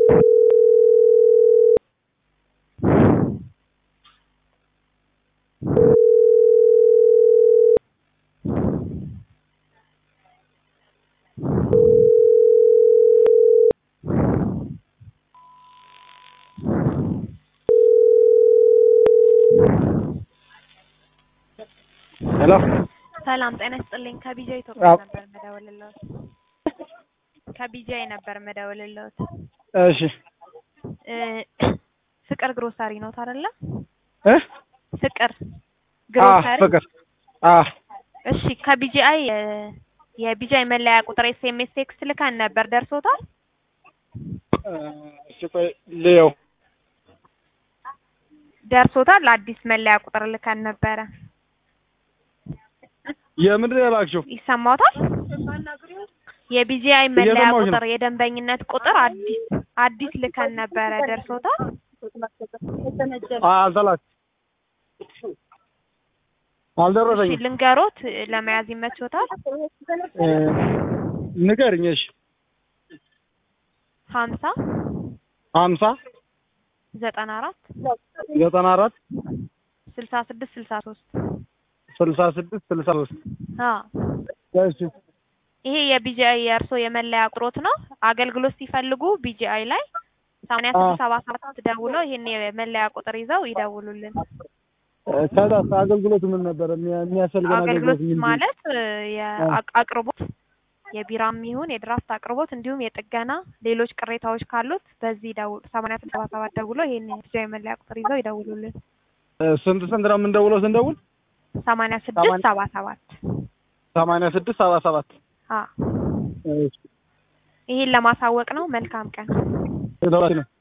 ሄሎ ሰላም ጤና ይስጥልኝ። ከቢጃ ኢትዮጵያ ነበር መደወልልዎት። ከቢጃይ ነበር መደወልልዎት። እሺ እ ፍቅር ግሮሰሪ ነው አይደለ? እ ፍቅር አ ግሮሰሪ። ፍቅር አ እሺ ከቢጂአይ የቢጂአይ መለያ ቁጥር ኤስኤምኤስ ቴክስት ልከን ነበር ደርሶታል? እሺ ቆይ ልየው። ደርሶታል? አዲስ መለያ ቁጥር ልከን ነበረ። የምንድን ነው የላክሽው? ይሰማዎታል? የቢጂአይ መለያ እየሰማሁሽ ነው። ቁጥር የደንበኝነት ቁጥር አዲስ አዲስ ልከን ነበረ ደርሶታል? አ አልተላክ እሺ አልደረሰኝም። ልንገሮት ለመያዝ ይመችዎታል? እ ንገሪኝ። እሺ ሀምሳ ሀምሳ ዘጠና አራት ዘጠና አራት ስልሳ ስድስት ስልሳ ሶስት ስልሳ ስድስት ስልሳ ሶስት እሺ ይሄ የቢጂአይ የእርሶ የመለያ ቁጥሮት ነው። አገልግሎት ሲፈልጉ ቢጂአይ ላይ ሰማንያ ስድስት ሰባ ሰባት ደውለው ይሄን የመለያ ቁጥር ይዘው ይደውሉልን። ከዛ አገልግሎት ምን ነበር የሚያ- የሚያስፈልገን አገልግሎት አገልግሎት ምንድን ነው? ማለት እ የአቅ- አቅርቦት የቢራም ይሁን የድራፍት አቅርቦት እንዲሁም የጥገና ሌሎች ቅሬታዎች ካሉት በዚህ ደውል ሰማንያ ስድስት ሰባ ሰባት ደውለው ይሄን የቢጂአይ መለያ ቁጥር ይዘው ይደውሉልን። እ ስንት ስንት ነው የምንደውለው ስንደውል? ሰማንያ ስድስት ሰባ ሰባት ሰማንያ ስድስት ሰባ ሰባት አ ይሄን ለማሳወቅ ነው። መልካም ቀን። እሺ